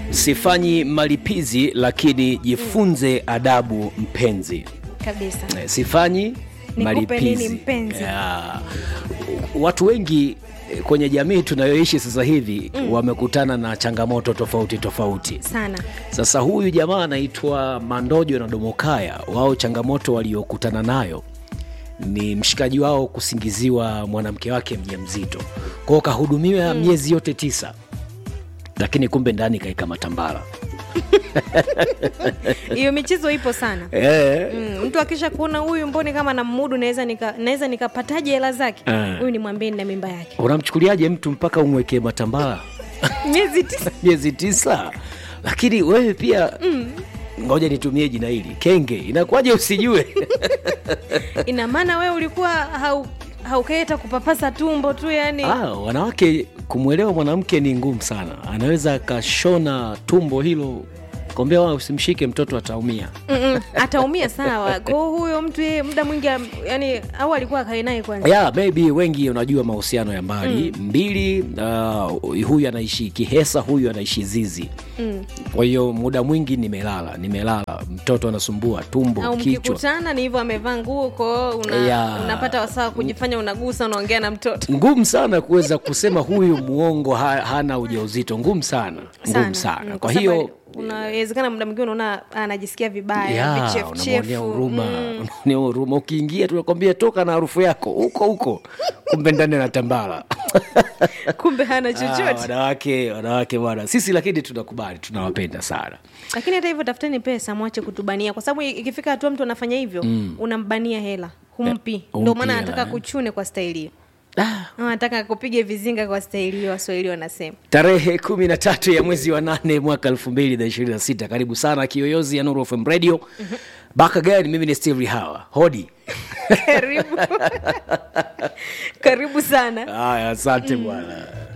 sifanyi malipizi lakini jifunze adabu mpenzi kabisa Eh, sifanyi Nikupe nini malipizi mpenzi? Ya. watu wengi eh, kwenye jamii tunayoishi sasa hivi mm. wamekutana na changamoto tofauti tofauti sana sasa huyu jamaa anaitwa mandojo na domokaya wao changamoto waliokutana nayo ni mshikaji wao kusingiziwa mwanamke wake mja mzito kwao kahudumiwa mm. miezi yote tisa lakini kumbe ndani kaika matambara hiyo michezo ipo sana e. Mm, mtu akisha kuona huyu mboni kama na mudu naweza nika, naweza nikapataje hela zake Eh. huyu ni mwambie na mimba yake unamchukuliaje mtu mpaka umwekee matambara miezi tisa miezi tisa lakini wewe pia mm. ngoja nitumie jina hili kenge inakuwaje usijue ina maana wewe ulikuwa hau haukaeta kupapasa tumbo tu yani ah, wanawake kumwelewa mwanamke ni ngumu sana anaweza akashona tumbo hilo kwambia wa usimshike mtoto ataumia Mm-mm, ataumia sawa kwao huyo mtu yeye muda mwingi am- yani au alikuwa akae naye kwanza yeah, maybe wengi unajua mahusiano ya mbali mm. mbili uh, huyu anaishi kihesa huyu anaishi zizi mm. kwa hiyo muda mwingi nimelala nimelala mtoto anasumbua tumbo au kichwa mkikutana ni hivyo amevaa nguo kwao una, Yeah. unapata wasaa kujifanya unagusa unaongea na mtoto ngumu sana kuweza kusema huyu muongo ha, hana ujauzito ngumu sana ngumu sana Mm, kwa sababu hiyo unawezekana muda mwingine unaona anajisikia vibaya ya, unamwonea vichefuchefu huruma unamwonea huruma ukiingia tunakwambia toka na harufu yako huko huko kumbe ndani anatambala kumbe hana Ah, chochote wanawake wanawake bwana sisi lakini tunakubali tunawapenda sana lakini hata hivyo tafuteni pesa mwache kutubania kwa sababu ikifika hatua mtu anafanya hivyo mm. unambania hela humpi Eh, ndio humpi maana hela, anataka eh. kuchune kwa staili hiyo ah. anataka kupige vizinga kwa staili hiyo waswahili wanasema tarehe kumi na tatu ya mwezi wa nane mwaka elfu mbili na ishirini na sita karibu sana kiyoyozi ya Nuru FM radio back again mimi ni steve hawa hodi karibu karibu sana haya asante bwana